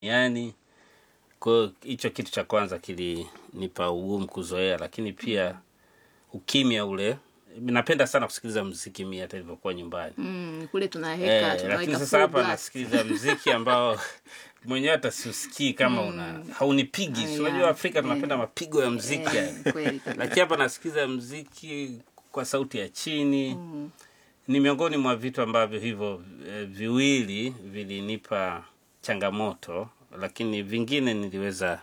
yani kwa hiyo hicho kitu cha kwanza kilinipa ugumu kuzoea lakini pia ukimya ule napenda sana kusikiliza mziki mi hata ilivyokuwa nyumbani Mm, kule tunaweka eh, lakini tunaweka sasa full hapa blast. nasikiliza mziki ambao mwenyewe hata siusikii kama una haunipigi Ah, Si unajua yeah, afrika tunapenda mapigo ya mziki yani. Eh, kweli kabisa. lakini hapa nasikiliza mziki kwa sauti ya chini ni miongoni mwa vitu ambavyo hivyo eh, viwili vilinipa changamoto lakini vingine niliweza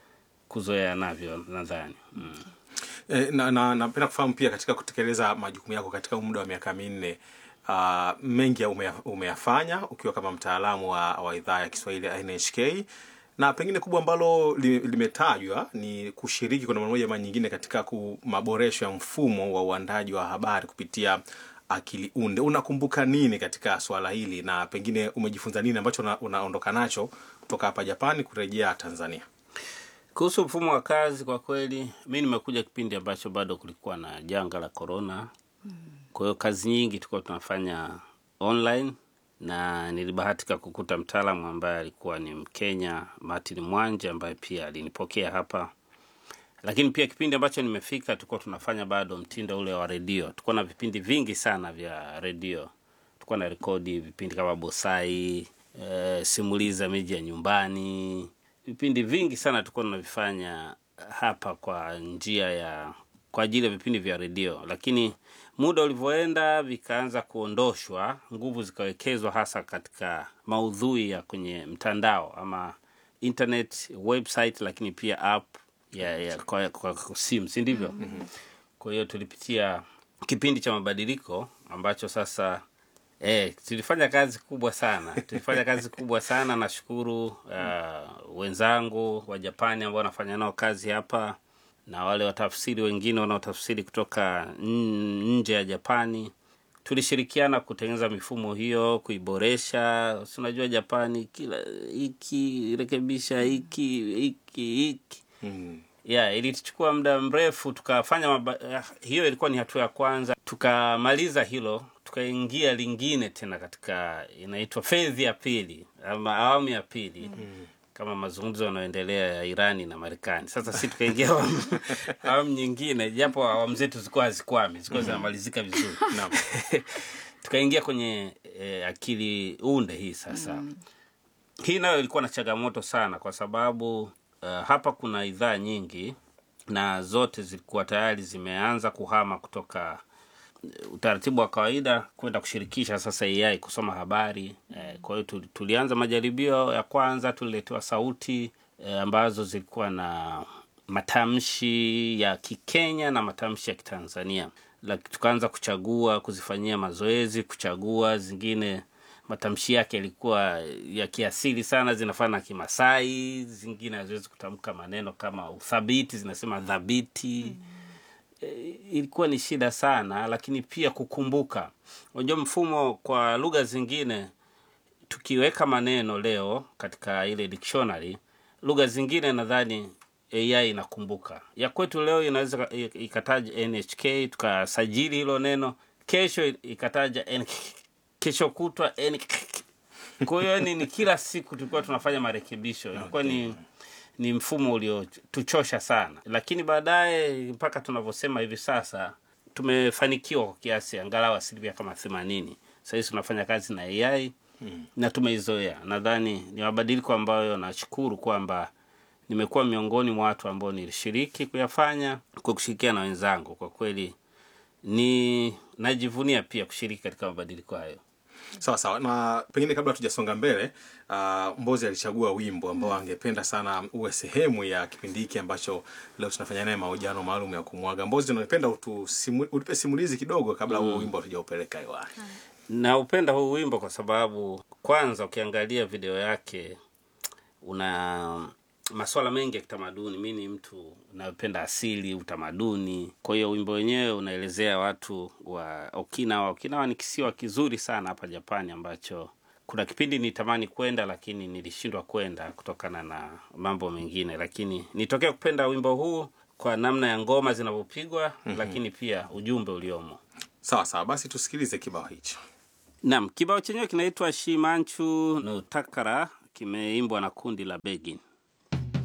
kuzoea navyo nadhani mm. E, na na napenda kufahamu pia katika kutekeleza majukumu yako katika muda wa miaka minne uh, mengi ya umeya- umeyafanya ukiwa kama mtaalamu wa, wa idhaa ya Kiswahili ya NHK na pengine kubwa ambalo li- limetajwa ni kushiriki kwa namna moja ama nyingine katika ku- maboresho ya mfumo wa uandaji wa habari kupitia akili unde. Unakumbuka nini katika swala hili na pengine umejifunza nini ambacho una- unaondoka nacho kutoka hapa Japani kurejea Tanzania? kuhusu mfumo wa kazi kwa kweli mi nimekuja kipindi ambacho bado kulikuwa na janga la korona kwa hiyo kazi nyingi tulikuwa tunafanya online na nilibahatika kukuta mtaalamu ambaye alikuwa ni mkenya martin mwanje ambaye pia alinipokea hapa lakini pia kipindi ambacho nimefika tulikuwa tunafanya bado mtindo ule wa redio tulikuwa na vipindi vingi sana vya redio tulikuwa na rekodi vipindi kama bosai e, simuliza miji ya nyumbani vipindi vingi sana tulikuwa tunavifanya hapa kwa njia ya kwa ajili ya vipindi vya redio lakini muda ulivyoenda vikaanza kuondoshwa nguvu zikawekezwa hasa katika maudhui ya kwenye mtandao ama internet website lakini pia app ya, ya kwa, kwa, kwa simu si ndivyo mm-hmm. kwa hiyo tulipitia kipindi cha mabadiliko ambacho sasa eh, tulifanya kazi kubwa sana tulifanya kazi kubwa sana nashukuru uh, wenzangu wa japani ambao wanafanya nao kazi hapa na wale watafsiri wengine wanaotafsiri kutoka n- nje ya japani tulishirikiana kutengeneza mifumo hiyo kuiboresha si unajua japani kila hiki rekebisha hiki hiki hiki Mm. yeah, ilituchukua muda mrefu tukafanya maba... eh, hiyo ilikuwa ni hatua ya kwanza tukamaliza hilo tukaingia lingine tena katika inaitwa fedhi ya pili ama awamu ya pili mm. kama mazungumzo yanayoendelea ya irani na marekani sasa si tukaingia awamu awamu nyingine japo awamu zetu zilikuwa hazikwami zilikuwa zinamalizika vizuri Naam. tukaingia kwenye eh, akili unde hii sasa mm. hii nayo ilikuwa na changamoto sana kwa sababu uh, hapa kuna idhaa nyingi na zote zilikuwa tayari zimeanza kuhama kutoka eh, utaratibu wa kawaida kwenda kushirikisha sasa AI kusoma habari eh, kwa hiyo tuli- tulianza majaribio ya kwanza tuliletewa sauti eh, ambazo zilikuwa na matamshi ya Kikenya na matamshi ya Kitanzania Laki, tukaanza kuchagua kuzifanyia mazoezi kuchagua zingine matamshi yake yalikuwa ya kiasili sana zinafana na kimasai zingine haziwezi kutamka maneno kama uthabiti zinasema dhabiti mm eh, ilikuwa ni shida sana lakini pia kukumbuka unajua mfumo kwa lugha zingine tukiweka maneno leo katika ile dictionary lugha zingine nadhani ai inakumbuka ya kwetu leo inaweza ka- i- ikataja nhk tukasajili hilo neno kesho ikataja N- kesho kutwa N- kwa hiyo ni, ni kila siku tulikuwa tunafanya marekebisho ilikuwa ni ni mfumo uliotuchosha sana lakini baadaye mpaka tunavyosema hivi sasa tumefanikiwa kwa kiasi angalau asilimia kama themanini sahizi tunafanya kazi na ai hmm. na tumeizoea nadhani ni mabadiliko ambayo nashukuru kwamba nimekuwa miongoni mwa watu ambao nilishiriki kuyafanya kwa kushirikiana na wenzangu kwa kweli ni najivunia pia kushiriki katika mabadiliko hayo sawa sawa na pengine kabla tujasonga mbele uh, mbozi alichagua wimbo ambao angependa sana uwe sehemu ya kipindi hiki ambacho leo tunafanya naye mahojiano maalum ya kumwaga mbozi unapenda utusimu, utupe simulizi kidogo kabla huo wimbo hatujaupeleka hewani naupenda huu wimbo kwa sababu kwanza ukiangalia video yake una maswala mengi ya kitamaduni mi ni mtu unayopenda asili utamaduni kwa hiyo wimbo wenyewe unaelezea watu wa okinawa okinawa ni kisiwa kizuri sana hapa japani ambacho kuna kipindi nitamani kwenda lakini nilishindwa kwenda kutokana na mambo mengine lakini nitokea kupenda wimbo huu kwa namna ya ngoma zinavyopigwa mm-hmm. lakini pia ujumbe uliomo sawa sawa basi tusikilize kibao hicho Naam, kibao chenyewe kinaitwa Shimanchu no Takara, kimeimbwa na kundi la Begin.